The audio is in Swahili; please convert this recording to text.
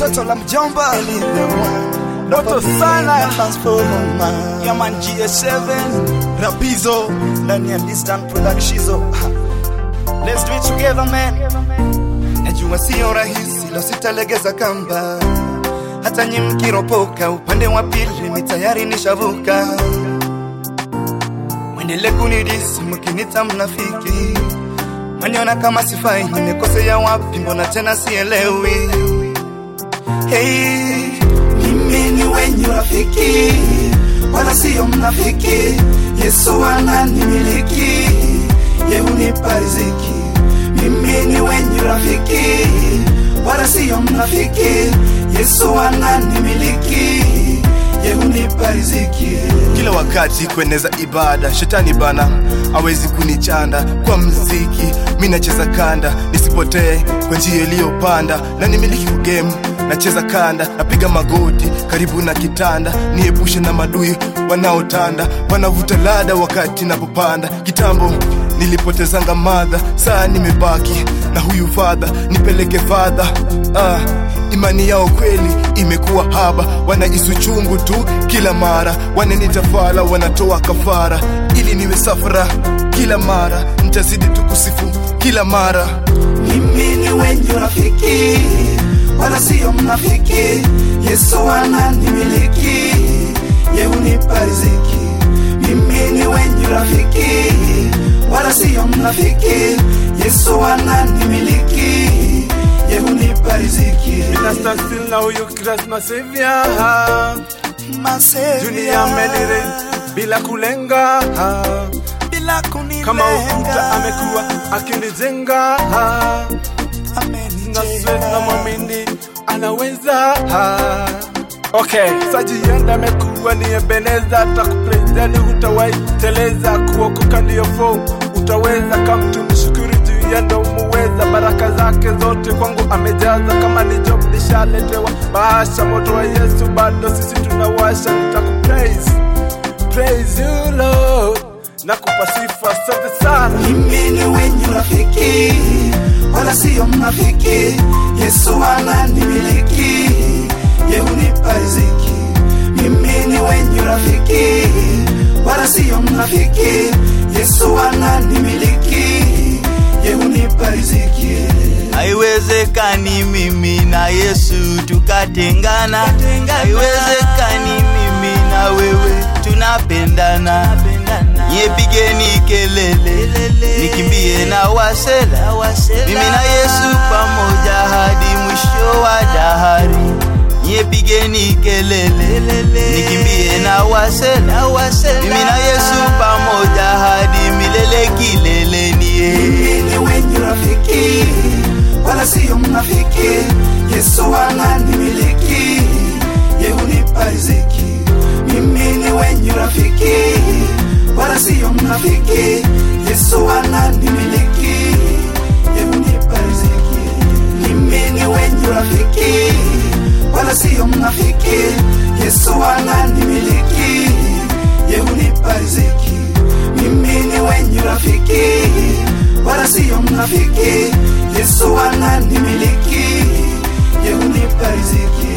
toto la mjomba Doto sana Yaman GS7 Rapizo ndani ya Distant Productions Let's do it together man Najua sio rahisi lo sitalegeza kamba hata nyi mkiropoka upande wa pili ni tayari nishavuka mwendele kunidisi mkinita mnafiki maniona kama sifai nimekosea wapi mbona tena sielewi hey, mimi ni wenye rafiki wala siyo mnafiki yesu ananimiliki ye unipa riziki mimi ni wenye rafiki wala siyo mnafiki yesu ananimiliki ye unipa riziki kila wakati kueneza ibada shetani bana awezi kunichanda kwa mziki mi nacheza kanda nisipotee kwa njia iliyopanda na nimiliki kugemu nacheza kanda napiga magoti karibu na kitanda niepushe na madui wanaotanda wanavuta lada wakati napopanda kitambo nilipotezanga madha saa nimebaki na huyu fadha nipeleke fadha ah, imani yao kweli imekuwa haba wanaisu chungu tu kila mara wananitafala wanatoa kafara ili niwe safara kila mara ntazidi tu kusifu kila mara mimi ni wenye rafiki wala siyo mnafiki yesu ananimiliki ye unipa riziki mimi ni wenye rafiki wala siyo mnafiki yesu ananimiliki ye unipa riziki Nasta still na huyu Christ na Savior Dunia amenire bila kulenga bila kunilenga Kama ukuta amekuwa akinijenga Na sweat na mwamini anaweza Okay, sajienda amekuwa ni Ebeneza takuprezeni hutawahi teleza kuokoka ndiyo fo utaweza kamtumshukuru juu ya ndo muweza baraka zake zote kwangu amejaza kama ni job nishaletewa bahasha moto wa Yesu bado sisi tunawasha nitakupraise praise you Lord nakupa sifa asante sana mimi ni wenye rafiki wala siyo mnafiki yesu ananimiliki ye unipa riziki mimi ni wenye rafiki wala siyo mnafiki yesu ananimiliki ye unipa riziki haiwezekani mimi na yesu tukatengana haiwezekani mimi na wewe tunapendana nyepigeni kelele nikimbie na wasela mimi na yesu pamoja hadi mwisho wa dahari nyepigeni kelele nikimbie na wasela mimi na yesu pamoja hadi milele kileleni mimi ni wenye rafiki wala siyo mnafiki yesu ananimiliki ye unipa riziki mimi ni wenye rafiki wala siyo mnafiki yesu ananimiliki ye unipa riziki mimi ni wenye rafiki wala siyo mnafiki yesu ananimiliki ye unipa riziki mimi ni wenye rafiki wala siyo mnafiki yesu ananimiliki ye unipa riziki